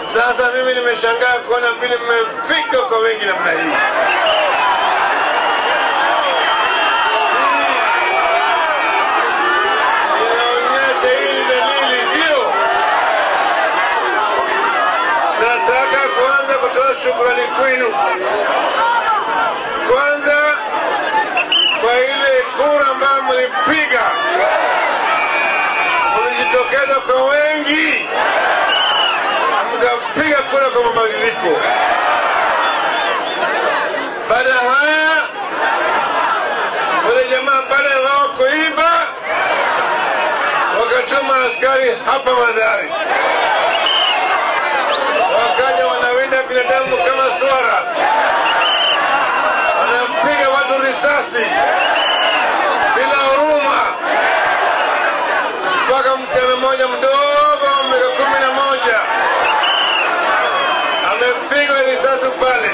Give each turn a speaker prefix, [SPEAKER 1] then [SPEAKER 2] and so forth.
[SPEAKER 1] Sasa mimi nimeshangaa kuona vile mmefika kwa wengi namna hii. Hii inaonyesha hii ni dalili, sio? Nataka kuanza kutoa shukrani kwenu, kwanza kwa ile kura ambayo mlipiga, mlijitokeza kwa wengi mkapiga kura kwa mabadiliko. Baada ya haya, wale jamaa baada ya wao kuiba, wakatuma askari hapa Madhari, wakaja wanawinda binadamu kama swara, wanapiga watu risasi bila huruma, mpaka msichana mmoja mdogo wa miaka kumi na moja amepigwa risasi pale,